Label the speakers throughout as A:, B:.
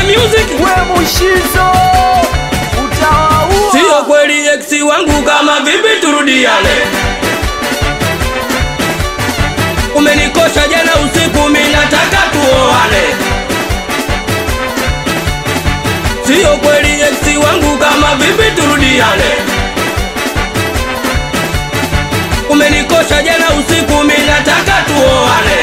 A: music
B: we mushizo utawaua
A: Sio kweli ex wangu kama vipi turudiane Umenikosha jana usiku mimi nataka tuoane Sio kweli ex wangu kama vipi turudiane Umenikosha jana usiku mimi nataka tuoane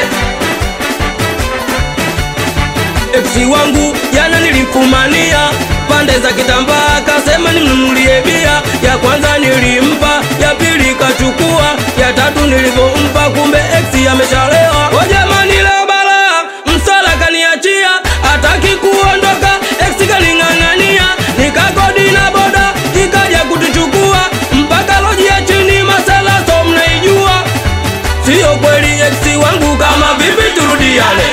A: Ex wangu jana nilimfumania pande za kitambaa, akasema nimnunulie bia. Ya kwanza nilimpa, ya pili kachukua, ya tatu nilivyompa, kumbe ex ameshalewa. O jamani, leo balaa, msala kaniachia, hataki kuondoka, ex kaling'ang'ania, nikakodi na boda ikaja kutuchukua mpaka loji ya chini, masala so mnaijua. Sio kweli ex wangu, kama vipi turudiane?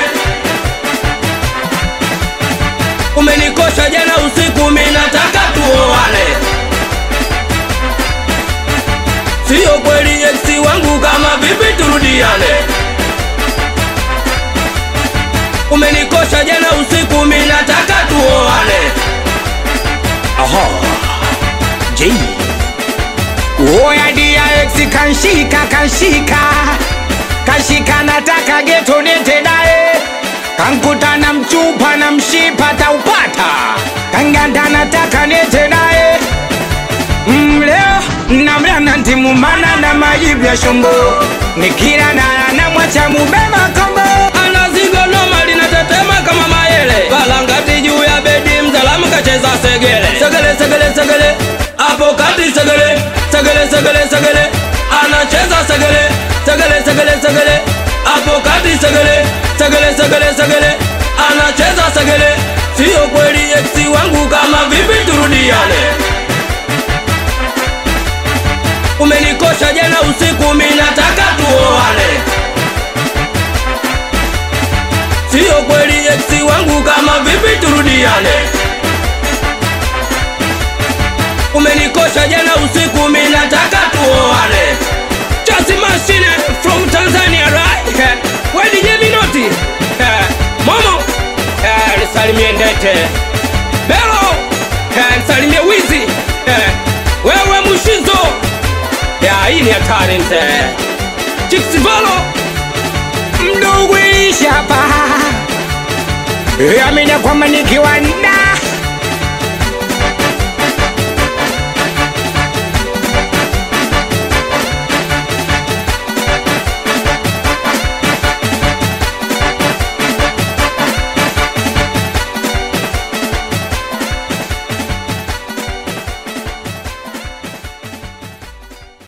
A: Umenikosha jana usiku, mimi nataka tuoane. Sio kweli ex wangu, kama vipi turudiane? Umenikosha jana usiku, mimi nataka tuoane.
B: Aha. J. Oya dia ex kanshika kanshika Kashika nataka geto nete naye Kankuta na mchupa na mshipa taupata Kanganda nataka nete naye Mm, leo namla na ntimu mana na majibu ya shombo Nikila na namwacha mubema kombo
A: Anazigo noma linatetema kama mayele, balangati juu ya bedi, mzalamu kacheza segele, segele segele segele, hapo kati segele, segele segele segele, anacheza segele, segele segele segele, hapo kati segele, segele segele segele, anacheza segele. Sio kweli ex wangu, kama vipi turudiane? Umenikosha jana usiku, mimi nataka tuoane. Sio kweli ex wangu, kama vipi turudiane? Umenikosha jana usiku, mimi nataka tuoane. Just machine from Tanzania right? Eh, Where DJ Minoti? Eh, Momo? Eh, nisalimie Ndete. Belo? Eh, nisalimie Wizi. Eh, wewe Mushizo. Ya, hii ni hatari mzee. Chicks Valo.
B: mdogo ilishapa amina kwamba nikiwa na